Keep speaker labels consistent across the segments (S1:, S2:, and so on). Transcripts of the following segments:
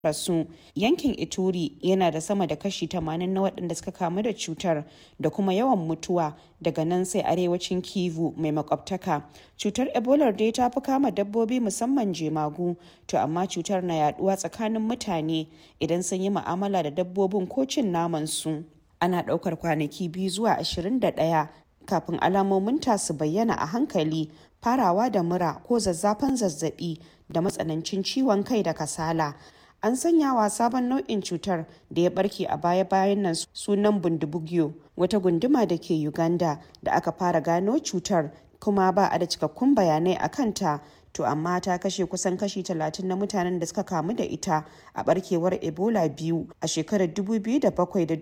S1: rasu yankin ituri yana da sama da kashi 80 na waɗanda suka kamu da cutar da kuma yawan mutuwa daga nan sai arewacin kivu mai makwabtaka cutar ebola dai ta fi kama dabbobi musamman jemagu to amma cutar na yaduwa tsakanin mutane idan sun yi mu'amala da dabbobin ko cin naman su ana ɗaukar kwanaki biyu zuwa 21 kafin alamomin ta su bayyana a hankali farawa da mura ko zazzafan zazzabi da matsanancin ciwon kai da kasala an sanya wa sabon nau'in cutar da ya barke a baya-bayan nan sunan bundibugyo wata gunduma da ke uganda da aka fara gano cutar kuma ba a da cikakkun bayanai a kanta to amma ta kashe kusan kashi 30 na mutanen da suka kamu da ita a barkewar ebola biyu a shekarar 2007 da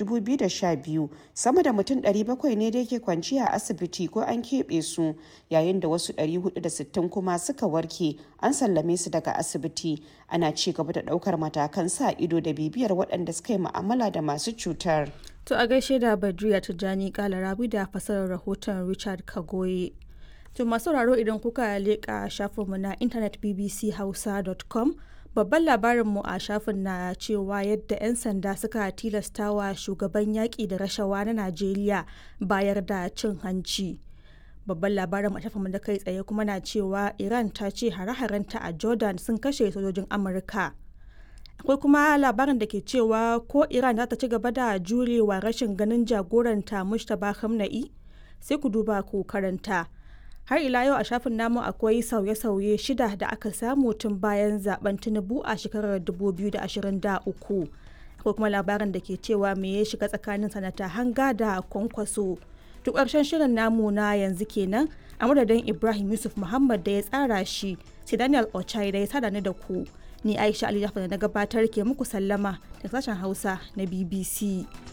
S1: 2012 sama da mutum 700 ne da yake kwanciya a asibiti ko an keɓe su yayin da wasu 460 kuma suka warke an sallame su daga asibiti ana ci gaba da ɗaukar matakan sa ido da bibiyar waɗanda suka yi mu'amala da masu cutar.
S2: To a gaishe da Badriya Tijjani Kalarabi da fasarar rahoton Richard Kagoye. To masu sauraro idan kuka leƙa shafinmu na intanet bbchausa.com babban labarinmu a shafin na cewa yadda 'yan sanda suka tilastawa shugaban yaƙi da rashawa na Najeriya bayar da cin hanci. Babban labarin a shafinmu da kai tsaye kuma na cewa Iran ta ce hare-harenta a Jordan sun kashe sojojin Amurka. akwai kuma labarin da ke cewa ko iran za ta ci gaba da jurewa rashin ganin jagoranta mushtaba hamna'i sai ku duba ku karanta har ila yau a shafin namu akwai sauye-sauye shida da aka samu tun bayan zaben tinubu a shekarar 2023 akwai kuma labarin da ke cewa me ya shiga tsakanin sanata hanga da kwankwaso duk ƙarshen shirin namu na yanzu kenan a madadin ibrahim yusuf muhammad da ya tsara shi sai daniel ochai da ya sada ni da ku ni aisha ali da na gabatar ke muku sallama da sashen hausa na bbc